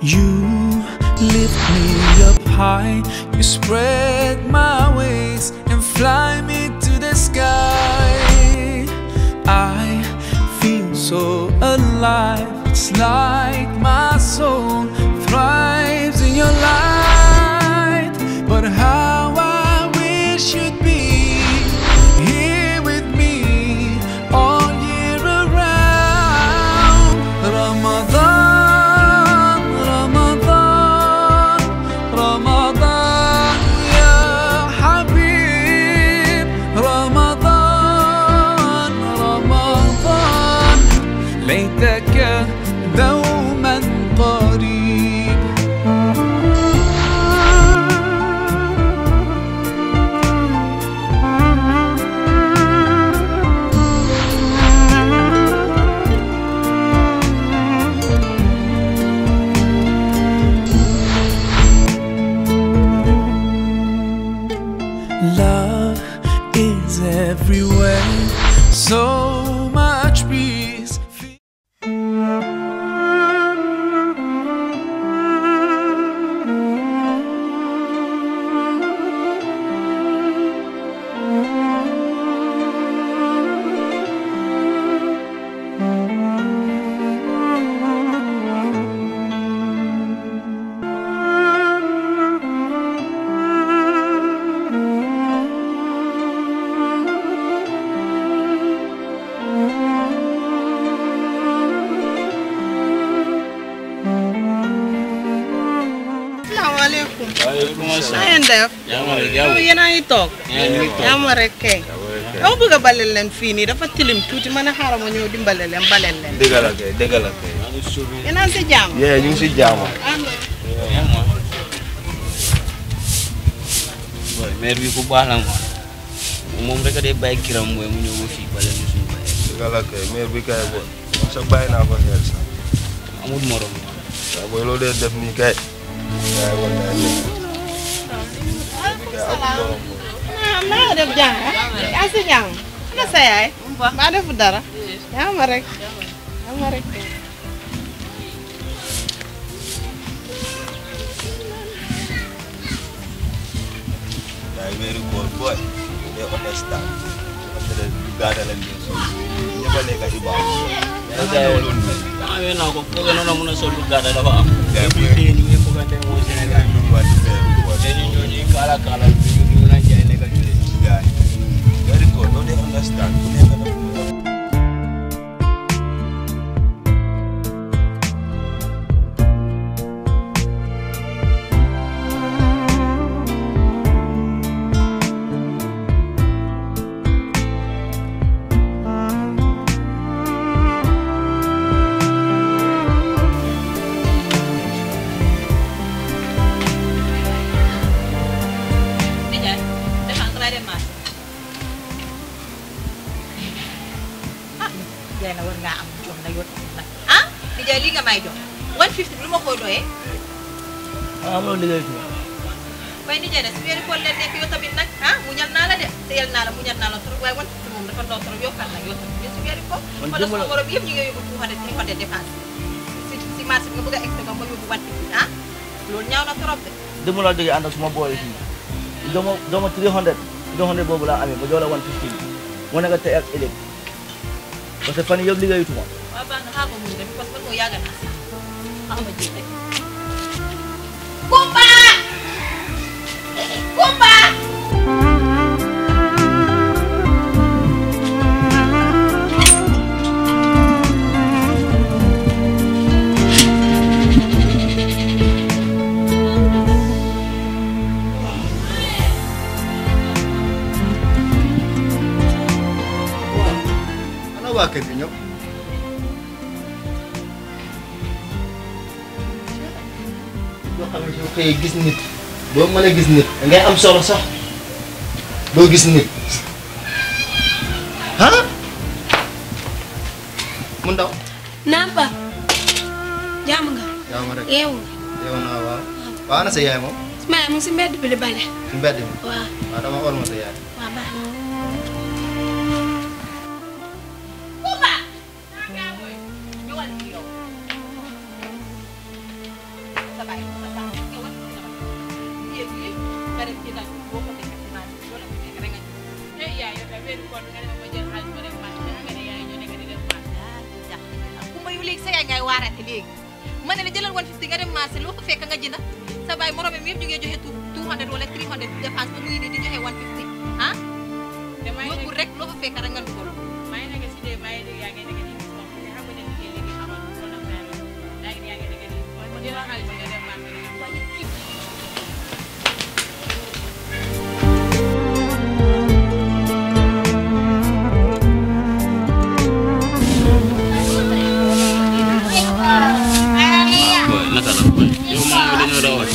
You lift me up high, you spread my wings and fly me to the sky. I feel so alive, it's like my soul thrives in your light. But how I wish you'd be here with me all year around. Ramadan, Ramadan, Ramadan, ya Habib. Ramadan, Ramadan, ليتك دوما قريب Love is everywhere, so much peace. asalaamaaleykum. waaleykum na asalaam. ngeen def. yaa ma rek yow yéen a ngi toog. yaa ngi toog. yaa ma rek kay. dama bëgg a balel leen fii nii dafa tilim tuuti ma ne xaaral ma ñëw dimbale leen balel leen. dëgg la kay dëgg la kay. yéen a ngi si jàmm. yee ñu ngi si jaamu. yaa ma. boy maire bi ku baax la ma. moom rek a dee bàyyi kiram mooy mu ñëw ba fii bale ñu suñu bàyyi. dëgg la kay maire bi kay booy. sa bàyyi naa ko xel sax. amul morom. waaw booy loolu dee def nii kay. yaay war naa def. kay amul borom booy. ah maa ngi def jàng yaa si jàng. ana sa yaay. maa defu dara. yaa ma rek. yaa ma rek. yaay weeri góor booy. they understand. parce que gaada la ñu so. ñëpp a nekk i baax. yaa ngi ñëw loolu nii. ah yéen naa ko foog noonu mun a sol lu gàdda dafa am. yaa bu ngi dee ñu ngi foogante mooy Sénégal. ñu waa di weeri góor. te ñu ñoo ñuy kaala kaala bi ñu ñu naan jaay nekk ñu leen. yaay. weeri góor loolu they understand. ku nekk dafa Nijaay dafa nga dem marché ah Nijaay na war ngaa am jox na yow tamit nag ah Nijaay lii nga may jox 150 lu ma koy doyee ah amuloo liggéey tuuti. waaye Nijaay nag si weeru koor leen nekk yow tamit nag ah muñal naa la de teyal naa la muñal naa la trop waaye 150 moom dafa ndaw trop yokkal nag yow tamit si weeru koor Man wala jëmm la- sama morom yëpp ñu ngi yóbbu 200 300 dépense si si marché bi nga bëgg a extra ba ma yóbbu 150 ah loolu ñaaw na trop de dama la jógee ànd ak suma boy fii dama dama 300 300 boobu laa amee ba jox la 150 mu nekk tey ak ëllëg parce que fan yii yëpp liggéeyutuma waaw baax na xaaral ma muñ rek parce que man moo yàgg naa si xaaral ma jéem rek Kumba Kumba ana waa kër gi ñëpp. yoo xam ne soo xëyee gis nit boo mën a gis nit da ngay am solo sax doo gis nit ah mu ndaw naam pa jàmm nga yaa ma rek yeewu yow naa waaw waaw ana sa yaay moom nga maa mu ngi si mbedd bi di bale ci mbedd mi waaw waaw dama xool ma sa yaay waaw baax na Kumba ñëwal ci yow weeru koor bi nga dem ma jël xaalis ma dem marché nga ne yaay ñoo nekk di dem marché kumba yow léegi sa yaay ngay waarate léegi ma ne la jëlal 150 nga dem marché loo ko fekk nga jënd sa baay moromam yëpp ñu ngi joxe 200 wala 300 dépense ba mu ngi nii di joxe 150 ah damay yóbbu rek loo ko fekk rek nga dugal maa ngi nekk si dee maa ngi dégg yaa ngi nekk di gis bopp te xam nga ne liggéey léegi amal coronavirus yaa ngi yaa ngi nekk di ma jëlal xaalis nga dem marché nga dem boy naka la boy yow moom dañoo rawat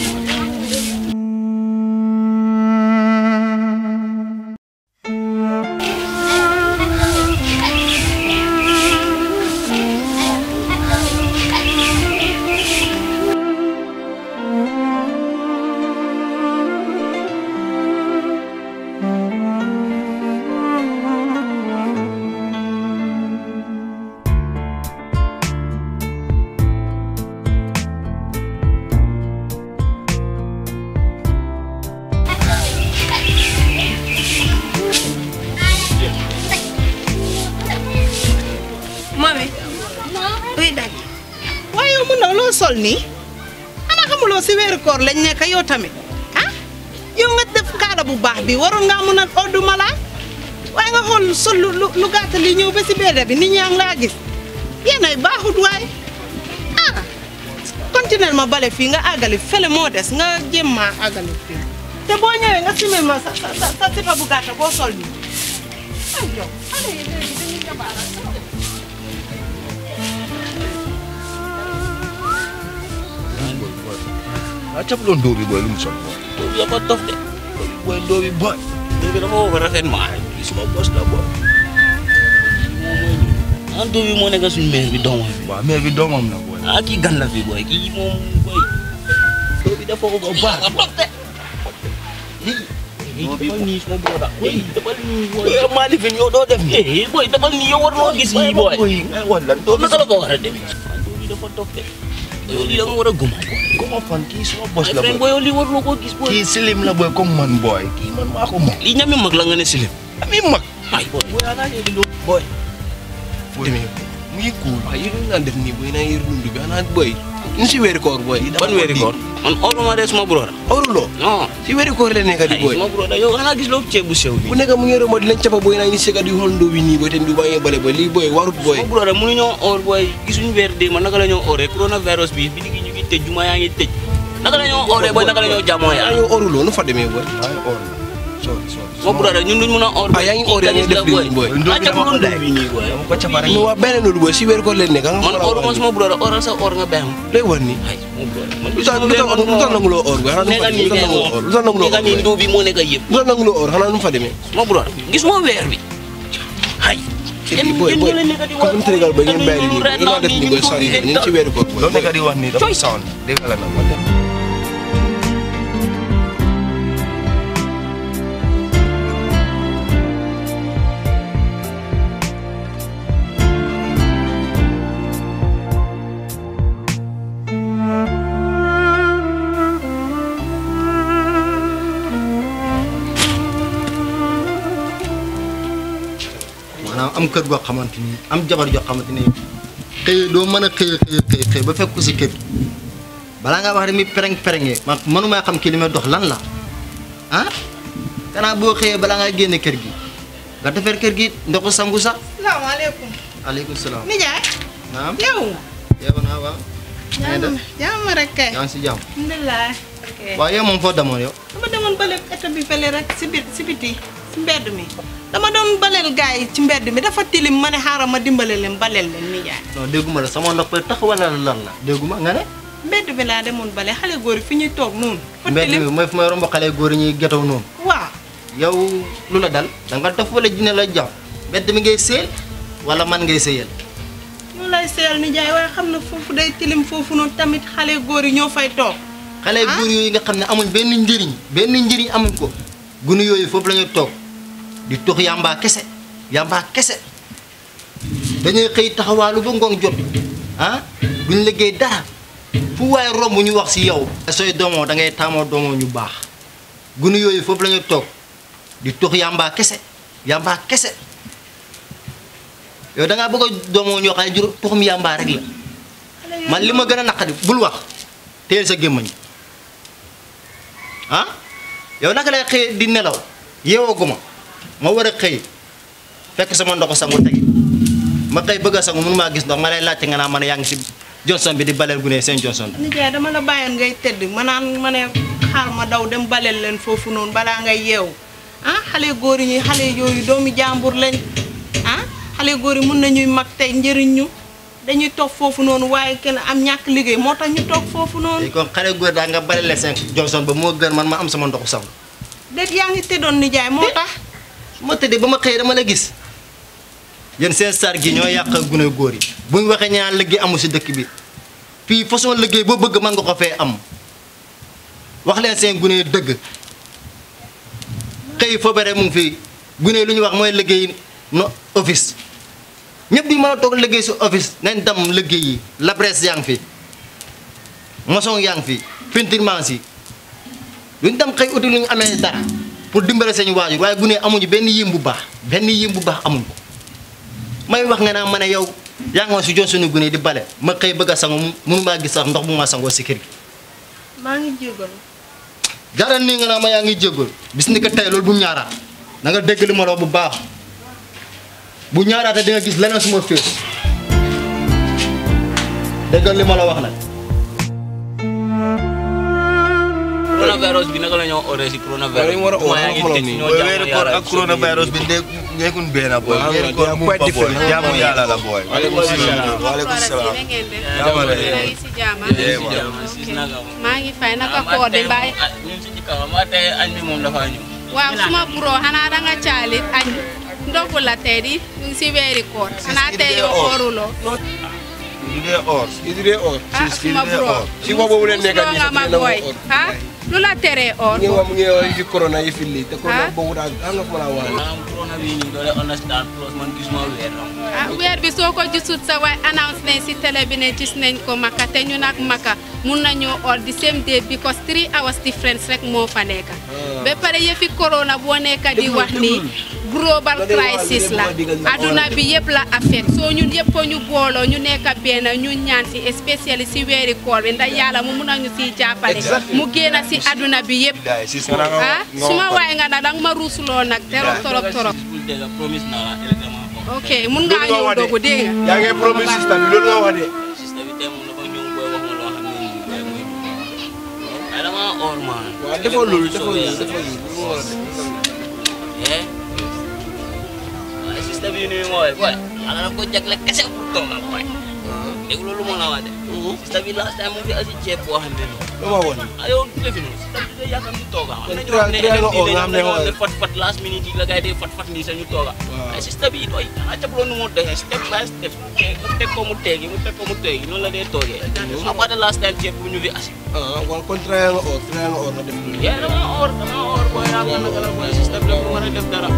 Mami. Uy daj. waaye yow mun na loo sol nii xanaa xamuloo si weeru koor lañ nekk yow tamit ah yow nga def kaada bu baax bi waroon ngaa mun a oddu malaa waaye nga xool sol lu lu lu gàtt li ñëw ba si beeda bi nit ñaa ngi laa gis yéen ay baaxut waaye ah continuer ma bale fii nga àggali fële moo des nga jéem maa àggali fii te boo ñëwee nga simil ma sa sa sa sa sipa bu gàtt boo sol nii ay yow xale yi léegi dañuy jabaara ah capaloon dóor bi booy lu mu sol booy. doo bi dafa dof de booy dóor bi booy. doo bi dafa woo rafaitement lii suma bos la booy. ah doo bi moo nekk suñu mère bi doomam bi waaw mère bi doomam la booy. ah kii gan la fi boy kii moom boy doo bi dafa ko ba baax dof de doo bi nii suma broda boy defal nii boy yow maa li fi yow doo def nii. eh boy defal nii yow war loo gis yii boy boy ngay wan lan doo naka la ko war a demee ah doo bi dafa dof de yow lii da nga war a guma boy Comment fan kii suma bos ay la friend booy. boy yow lii waruloo koo gis boy kii silim la booy comme man booy. kii man maa ko moom. lii ñami mag la nga ne silim ami mag. ay boy boy ana léegi loo boy demee mu ngi cool. waaw yéen ñu naan def nii booy naa yër dund bi xanaa booy ñu si weeri koor booy. ban weeri koor man oruma de suma broda oruloo non si weeri koor la nekk di ay booy. suma broda yow xanaa gis loo ceeb bu sew bi bu nekk mu ngi romb di leen cappa booy naa ñu sega di xool ndóo bi nii booy te ndu baa ngi bale booy lii booy warut booy. suma broda mënuñoo or booy gisuñu weer dee man naka la ñoo oree coronavirus bi bi ñu ngi tëj juma yaa ngi tëj naka la ñoo oree booy naka la ñoo jàmmoo yaa yaa ngi oruloo nu fa demee booy. maa ngi or sorry sorry. suma broda ñun duñ mën a or ah yaa ngi or yaa ngi def lii booy. ah capaloon doo bi nii booy dama ko cappa rek. mais waa beneen loolu booy si weeri koor leen nekk nga man xoolal oruma suma broda oral sa or nga bàyyi lay war nii. ay suma broda man lu tax lu tax lu tax nanguloo or booy xanaa nu fa nekka nii lu tax kay nanguloo or lu tax nanguloo nekka or nii booy. doo bi moo nekk yëpp lu tax nanguloo or xanaa nu fa demee. suma broda gis moo weer bi ay kii booy booy comme Sénégal booy ngeen bàyyi nii booy lu tax def nii booy sori ñu ngi ci weeri koor booy. loo nekk di wax nii dafa sound dégg nga la nag man de. maanaam am kër goo xamante ni am jabar joo xamante ni xëy doo mën a xëy xëy xëy xëy ba fekk ko si kër gi balaa ngaa wax rek mi pereng perengee man mënumaa xam ki li may dox lan la ah kanaa boo xëyee balaa ngaa génne kër gi nga defar kër gi ndoxu sangu sax salaamaaleykum aleykum salaam nijaay naam yow yow naa waaw ngay def jàmm rek kay yaa ngi si jàmm alhamdulilah ok waaw yow moom foo demoon yow dama demoon bale état bi fële rek si biir si biti si mbedd mi dama doon baleel gars yi ci mbedd mi dafa tilim ma ne xaaral ma dimbale leen baleel leen nijaay non dégguma la sama nopp tax wala lan la dégguma nga ne mbedd bi laa demoon bale xale góor yi fi ñuy toog noonu fa mbedd tilim bi mooy fu may romb xale góor yi ñuy getaw noonu waaw yow lu la dal da nga def wala jinne la jàpp mbedd mi ngay séel wala man ngay séyal ñu lay seyal nijaay waaye xam na foofu day tilim foofu noonu tamit xale góor yi ñoo fay toog xale góor yooyu nga xam ne amuñ benn njëriñ benn njëriñ amuñ ko gunu yooyu foofu la ñuy toog di tox yàmbaa kese yàmbaa kese dañuy xëy taxawaalu ba ngoon jot ah duñ liggéey dara fu waaye romb ñu wax si yow sooy doomoo da ngay taamoo doomoo ñu baax gunu yooyu foofu la ñuy toog di tox yàmbaa kese yamba kese yow da ngaa bëgg a doomoo ñoo xam ne jur tuxum yamba rek la man li ma gën a naqadi bul wax téyel sa gémmañ ah yow naka lay xëy di nelaw yeewooguma ma war a xëy fekk sama ndoxu sangu tegi ma xëy bëgg a sangu mënu maa gis ndox ma lay laajte nga naa ma ne yaa ngi si Johnson bi di baleel gu ne seen Johnson bi nijaay dama la bàyyoon ngay tëdd ma naan ma ne xaar ma daw dem baleel leen foofu noonu balaa ngay yeewu ah xale góor yi xale yooyu doomi jàmbur lañ ah xale góor yi mun nañuy mag tey njëriñ ñu dañuy toog foofu noonu waaye kenn am ñàkk liggéey moo tax ñu toog foofu noonu léegi kon xale góor daa nga baleel seen Johnson ba moo gën man ma am sama ndoxu sangu déet yaa ngi tëddoon nijaay moo tax su ma tëddee ba ma xëy dama la gis yéen seen sar gi ñoo yàq gune góor yi bu ñu waxee ñaan liggéey amul si dëkk bi fii façon liggéey boo bëgg man nga ko fee am wax leen seen gune dëgg xëy foo bare mu ngi fii gune lu ñu wax mooy liggéey no office ñëpp di mën a toog liggéey si office nañ dem liggéey yi labres yaa ngi fi maçon yaa ngi fi peinturement si luñ dem xëy uti lu ñu amee dara pour dimbale seen waajur waaye gune amuñu benn yim bu baax benn yim bu baax amuñ ko may wax nga naa ma ne yow yaa ngi woon si joon suñu gune di bale ma xëy bëgg a sango mënu maa gis sax ndox bu ma sangoo si kër gi maa ngi jégalu jaral nii nga naa ma yaa ngi jéggul bis ni ko tey loolu bu ñaaraat na nga dégg li ma la wax bu baax bu ñaaraate di nga gis leneen suma fées déggal li ma la wax nag coronavirus bi naka la ñoo oree si coronavirus Dañu war a Jumaa yaa ngi xoolal tëj, nii. ñoo boy jaamu weeru koor yàlla ak coronavirus bi ndé nekkun benn boy Waaw, weeru they koor are mu quite fa boy different. jaamu yàlla la boy Waaleykum salaam. waaleykum salaam Jaamu Jaamu yàlla. yàlla. si jaama Yes, waaw. jaamu, sis naka mo. maa ngi fay naka Ah, ma koor bi tey mbaay moom, ah, ñun si jikka ma tey añ bi moom dafa ñëw waaw suma buroo xanaa danga caalit añ ndogu la tey di ñu ngi si weeri koor xanaa tey yow kooruloo du dee or Is it or? ah Sis, kii suma di dee buroo or. Si wa boobu leen nekk Musuloo nii nga sax ma dina booy or. ah lu la teree or Ngi wa mu ngi wax fi corona yi fi lii te corona Ah. boobu daal am nga ko mën a wax. maanaam corona bi ñu doole understand plus man gisuma weer am ah weer bi soo ko gisut sa waaye announce nañ si télé bi ne gis nañ ko Maka te ñu nag Maka mun nañoo or the same day because three hours difference rek moo fa nekk ba pare yëfi corona boo nekk di wax ni global crisis la aduna bi yëpp la affect soo ñun yëpp ko ñu booloo ñu nekk benn ñu ñaan si especially si weeri koor bi ndax yàlla mu mun nañu siy jàppale mu génn si aduna bi yëpp daay sis ah suma waay nga nag danga ma ruusuloo nag torop torop torop bul dégg promise naa la électement ko ok mun ngaa ñëw dogu dégg nga yaa ngi promise système bi loolu nga wax de. sista bi tey moom dafa ñëw booy wax ma loo xam ne nii booy muy ay dama or man waaw defoo loolu defoo loolu defoo loolu. lu mu war a def. eh waaye sista bi ni mooy booy ala daf ko jagle kese pour toogal booy dégg loolu moo la wax de sista bi last time mu fi asi ceeb boo xam ne nii lu ma woon. ah yow defi noonu sista bi day yàkkam di tooga am na ñoo Trial- xam ne trial nga oo nga xam ne ñoo xam ne mooy- fat fat last minute yi la gars yi day fat fat nii sañu tooga Waaw. ay sista bi doy xanaa cap loolu nu mu doxee step by step mu teg ko mu teegi mu teg ko mu teegi noonu la dee toogee après the last time ceeb bu ñu fi asi ah kon kon trial nga or trial nga or nga def loolu. yaa dama or dama or booy yaa nga naka la booy sista bi la ko war a def dara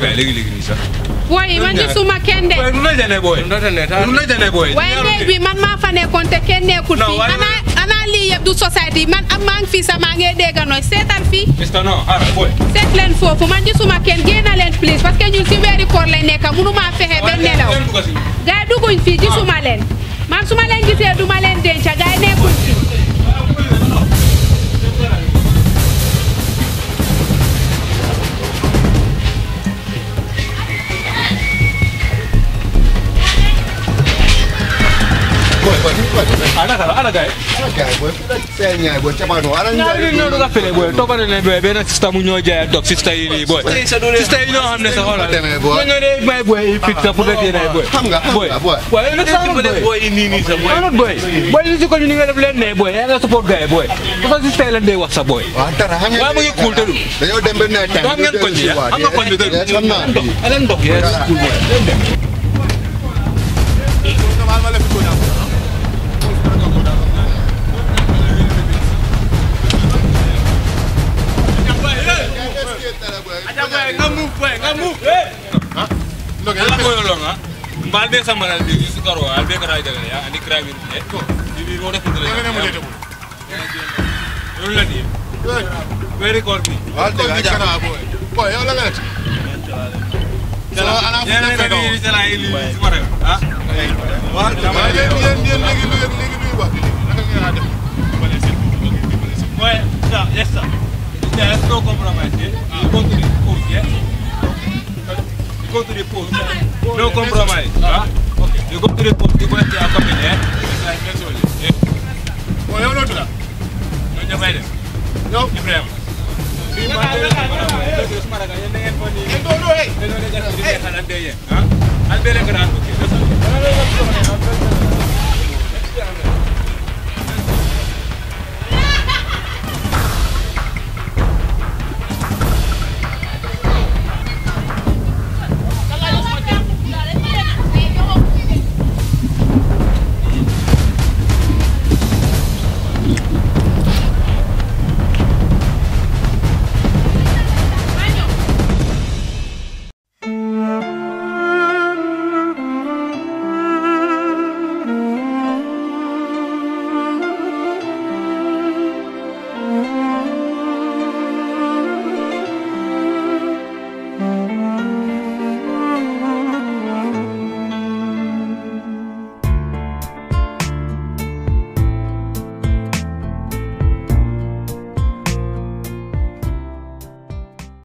kay léegi léegi nii sax. booy yi man gisuma kenn de Boy, nu lay demee boy. nu lay demee boy. waaye néeg bi man maa fa nekkoon te kenn nekkul Non, fii waaye- ana ana lii yëpp du société man am maa ngi fii sax maa ngi dégg nooy seetal fii Mister non ah boy. seet leen foofu man gisuma kenn génn leen please parce que ñun si weeri koor lañ nekk mënuma fexe ba nelaw gars yi dugguñ fii gisuma leen man su ma leen gisee du ma leen denca gars yi nekkuñ fii boy boy boy ana kala ana gay gay boy sel ñay boy cabano ana ñaari ñoo du ka fele boy toppale ne boy benn sista mu ñoo jaay dog sista yi nii boy sista yi ñoo xam ne sa xoolal demee boy ñoo ñoo dee may boy yi fit sa pour que nay boy xam nga xam boy nga boy boy nag sa boy boy nii nii sa boy not boy boy li si ko ñu ni nga def leen ne boy yaa nga support gay boy parce que sista yi lan dee wax sa boy waaw dara xam waaye mu ngi cool te du dañoo dem ba nawet xam ngeen koñ bi xam nga koñ bi te du xam naa elen ndox yes cool boy ala ko yolo nga mbal be samara di su karo al be kara daga ya ani kra min e di di mo def ndele ngene mo def yo la di very corny wal de ga kana boy boy yow la nga def Jala, ana fu yana nekk na kaw. ni jala ili sumare ha waaw yéen yéen yéen léegi lu léegi luy wax léegi naka ngeen a def Ouais, ça, yes sir. There's no compromise. Yeah? You go to the post, yeah? You go to the post. No compromise. Huh? Okay. You go to the post, you go to your company, yeah? It's like next one. Yeah? boy yow noo tudd No, you find it. yow Ibrahim. Bi ma de ma de ma de sumara ga yende ngeen foni. do do hey Dañoo de gas di xalan de yeen. Huh? Al bele gara